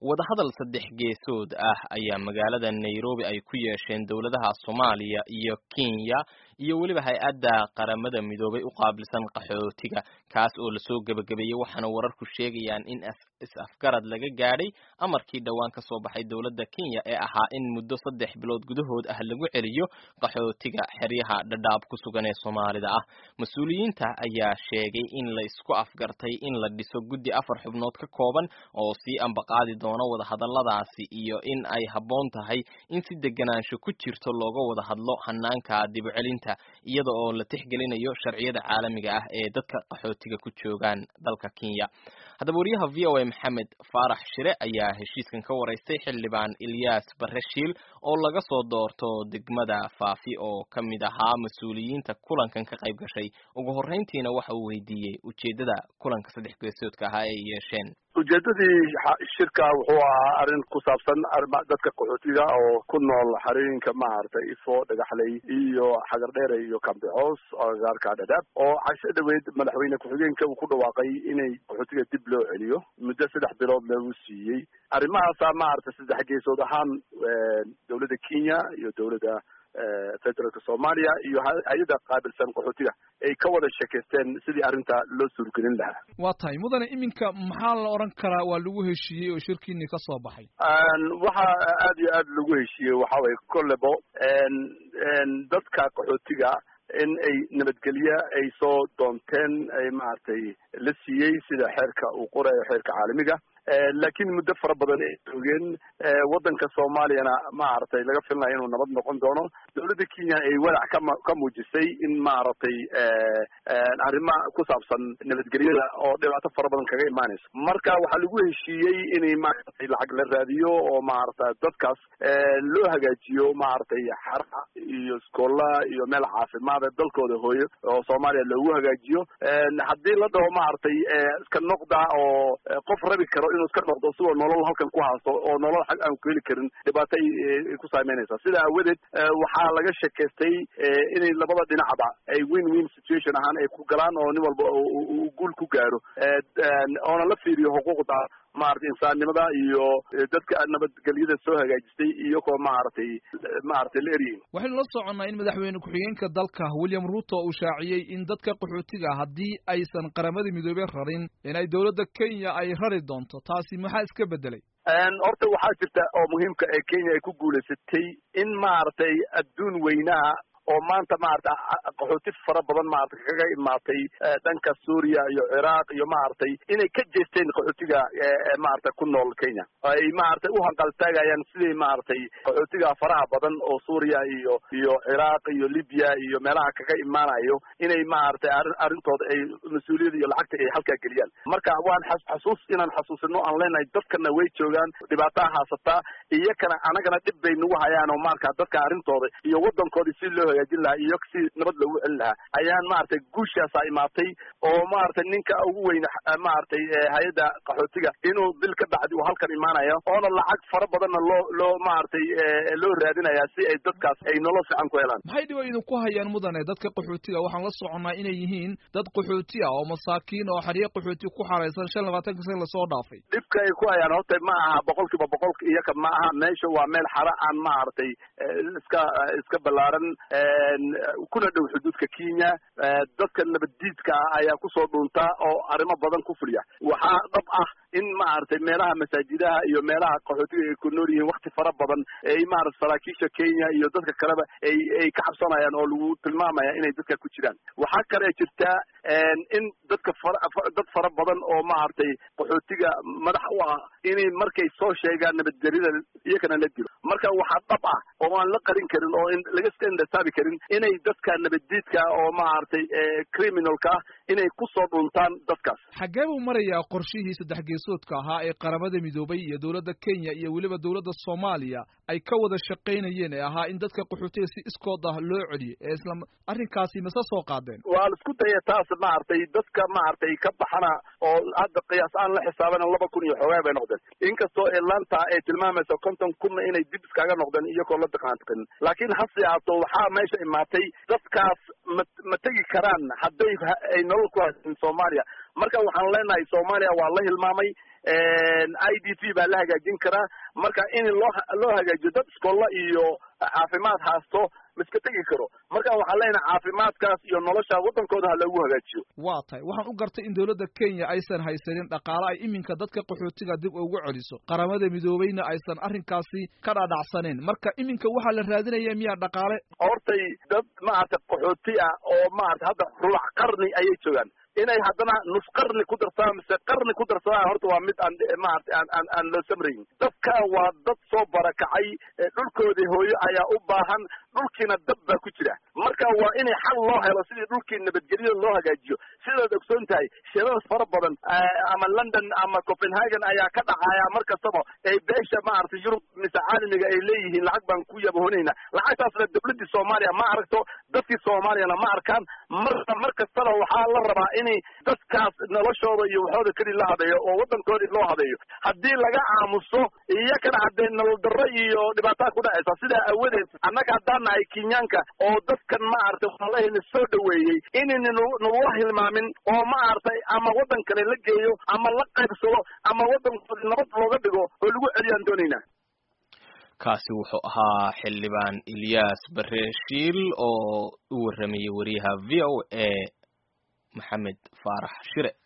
wadahadal saddex geesood ah ayaa magaalada nairobi ay ku yeesheen dowladaha soomaaliya iyo kenya iyo weliba hay-adda qaramada midoobay u qaabilsan qaxootiga kaas oo lasoo gebagabeeyey waxaana wararku sheegayaan in is-afgarad laga gaadhay amarkii dhowaan ka soo baxay dowladda kenya ee ahaa in muddo saddex bilood gudahood ah lagu celiyo qaxootiga xeryaha dhadhaab ku sugan ee soomaalida ah mas-uuliyiinta ayaa sheegay in la isku afgartay in la dhiso guddi afar xubnood ka kooban oo sii ambaqaadi doono wadahadalladaasi iyo in ay habboon tahay in si deganaansho ku jirto looga wada hadlo hanaanka dibucelinta iyada oo la tixgelinayo sharciyada caalamiga ah ee dadka qaxootiga ku joogaan dalka kenya haddaba wariyaha v o a maxamed faarax shire ayaa heshiiskan ka waraystay xildhibaan ilyas bareshiil oo laga soo doorto degmada faafi oo ka mid ahaa mas-uuliyiinta kulankan ka qayb gashay ugu horreyntiina waxa uu weydiiyey ujeeddada kulanka saddex geesoodka ahaa ay yeesheen ujeedadii shirka wuxuu ahaa arrin ku saabsan dadka qaxootiga oo ku nool xarooyinka maaragtay ifo dhagaxley iyo xagardheere iyo kambixoos agagaarka dhadhaab oo casho dhaweyd madaxweyne ku-xigeenka uu ku dhawaaqay inay qaxootiga dib loo celiyo muddo saddex bilood lagu siiyey arrimahaasaa maaragtay saddex geesood ahaan dowladda kenya iyo dowladda federaalka soomaaliya iyo hay-ada qaabilsan qaxootiga ay ka wada sheekaysteen sidii arrinta loo suurgelin lahaa waa tahay mudane iminka maxaa la odhan karaa waa lagu heshiiyey oo shirkiini ka soo baxay waxa aad iyo aad lagu heshiiyey waxa waye kollebo dadka qaxootiga in ay nabadgelye ay soo doonteen ay maaragtay la siiyey sida xeerka uu qorayo xeerka caalamiga laakiin muddo fara badan ay joogeen waddanka soomaaliyana maaragtay laga filnaya inuu nabad noqon doono dowladda kenya ay walac kama ka muujisay in maaragtay arrima ku saabsan nabadgelyada oo dhibaato fara badan kaga imaanayso marka waxaa lagu heshiiyey inay maaragtay lacag la raadiyo oo maaragta dadkaas loo hagaajiyo maaragtay xara iyo iskoola iyo meel caafimaad ee dalkooda hooyo oo soomaaliya loogu hagaajiyo haddii la dhaho maaragtay iska noqda oo qof rabi karo inuu iska noqdo sigoo nolol halkan ku haasto oo nolol xag aan ku heli karin dhibaato ay ku saameynaysaa sida aawadeed waxaa laga sheekaystay inay labada dhinacba ay win win situation ahaan ay ku galaan oo nin walba uu guul ku gaaro oona la fiiriyo xuquuqda maaragtay insaannimada iyo dadka nabadgelyada soo hagaajistay iyagoo maaragtay maaragtay la eryihin waxaynu la soconnaa in madaxweyne ku-xigeenka dalka william ruto uu shaaciyey in dadka qaxootiga haddii aysan qaramada midoobey rarin inay dowladda kenya ay rari doonto taasi maxaa iska beddelay horta waxaa jirta oo muhiimka ee kenya ay ku guulaysatay in maaragtay adduun weynaha oo maanta maarata qaxooti fara badan maarata kaga imaatay dhanka suuriya iyo ciraaq iyo maaragtay inay ka jeesteen qaxootiga maarata ku nool kenya ay maaragtay u hanqaltaagayaan sidii maaragtay qaxootiga faraha badan oo suuriya iyo iyo ciraaq iyo libya iyo meelaha kaga imaanayo inay maaragtay arrintooda ay mas-uuliyada iyo lacagta ay halkaa geliyaan marka waan xasuus inaan xasuusino aan leenahay dadkana way joogaan dhibaataa haasataa iyakana anagana dhib bay nagu hayaan oo marka dadka arrintooda iyo waddankoodii si loo hagaajin lahaa iyo si nabad loogu celin lahaa ayaan maaragtay guushaasaa imaatay oo maaragtay ninka ugu weyn maaragtay hay-adda qaxootiga inuu bil ka bacdi uu halkan imaanayo oona lacag fara badanna loo loo maaragtay loo raadinaya si ay dadkaas ay nolol fiican ku helaan maxay dhiba idinku hayaan mudane dadka qaxootiga waxaan la soconnaa inay yihiin dad qaxooti ah oo masaakiin oo xeryo qaxooti ku xaraysan shan labaatanka san lasoo dhaafay dhibka ay ku hayaan horta ma aha boqol kiiba boqolka iyaka ma aha meesha waa meel xara aan maaragtay iska iska ballaaran kuna dhow xuduudka kenya dadka nabaddiidka ah ayaa kusoo dhuuntaa oo arrimo badan ku fuliya waxaa dhab ah in maaragtay meelaha masaajidaha iyo meelaha qaxootiga ay ku nool yihiin wakti fara badan ay maarata saraakiisha kenya iyo dadka kaleba ay ay ka cabsanayaan oo lagu tilmaamaya inay dadka ku jiraan waxaa kale jirtaa in dadka fara dad fara badan oo maaragtay qaxootiga madax u ah inay markay soo sheegaan nabadgelyada iyakana la dilo marka waxaa dhab ah oo aan la qarin karin oo laga iska indhasaabi karin inay dadka nabaddiidka oo maaragtay criminalka ah inay kusoo dhuntaan dadkaas xaggee buu marayaa qorshihii saddex geesoodka ahaa ee qaramada midoobay iyo dowladda kenya iyo weliba dowladda soomaaliya ay ka wada shaqaynayeen ee ahaa in dadka qaxootiga si iskood ah loo celiyo ee isla arrinkaasi mase soo qaadeen waa la isku daya taas maaragtay dadka maaragtay ka baxana oo hadda qiyaas aan la xisaabana laba kun iyo xoogaa bay noqdeen inkastoo atlanta ay tilmaamayso konton kunna inay dib iskaga noqdeen iyagoo la daqaantiqin laakiin hase ahaato waxaa meesha meesha imaatay dadkaas ma ma tegi karaan hadday ay nolol ku haysanin soomaaliya marka waxaan leenahay soomaaliya waa la hilmaamay i d p baa la hagaajin karaa marka in loo loo hagaajiyo dad iskolla iyo caafimaad haasto maiska tegi karo marka waxaan leenahay caafimaadkaas iyo nolosha waddankooda ha loogu hagaajiyo waa tahay waxaan u gartay in dowladda kenya aysan haysanin dhaqaale ay iminka dadka qaxootiga dib ugu celiso qaramada midoobeyna aysan arrinkaasi ka dhaadhacsaneyn marka iminka waxaa la raadinaya miyaa dhaqaale hortay dad maaragtay qaxooti ah oo maarata hadda rulac qarni ayay joogaan inay haddana nus qarni ku darsadaan mise qarni ku darsadaan horta waa mid aan maarata aan aan aan loo samrayn dadka waa dad soo barakacay dhulkoodii hooyo ayaa u baahan dhulkiina dab baa ku jira marka waa inay xal loo helo sidii dhulkii nabadgelyada loo hagaajiyo sidaad ogsoon tahay shirada fara badan ama london ama copenhagen ayaa ka dhacaya mar kastaba ay beesha maaragtay yurub mise caalamiga ay leeyihiin lacag baan ku yabahoonayna lacagtaasna dawladdii soomaaliya ma aragto dadkii soomaaliyana ma arkaan marka mar kastaba waxaa la rabaa in dadkaas noloshooda iyo waxooda keli la habeeyo oo waddankoodii loo habeeyo haddii laga aamuso iyakana haddee nolol darro iyo dhibaataa ku dhacaysa sidaa awadeed annaga haddaan nahay kenyaanka oo dadkan maaragtay walahina soo dhaweeyey inayna nalula hilmaamin oo maaragtay ama waddan kale la geeyo ama la qaybsado ama waddankoodi nabad looga dhigo oo lagu celiyaan doonaynaa kaasi wuxuu ahaa xildhibaan ilyaas bareeshiil oo u warramayay wariyaha v o a maxamed faarax shire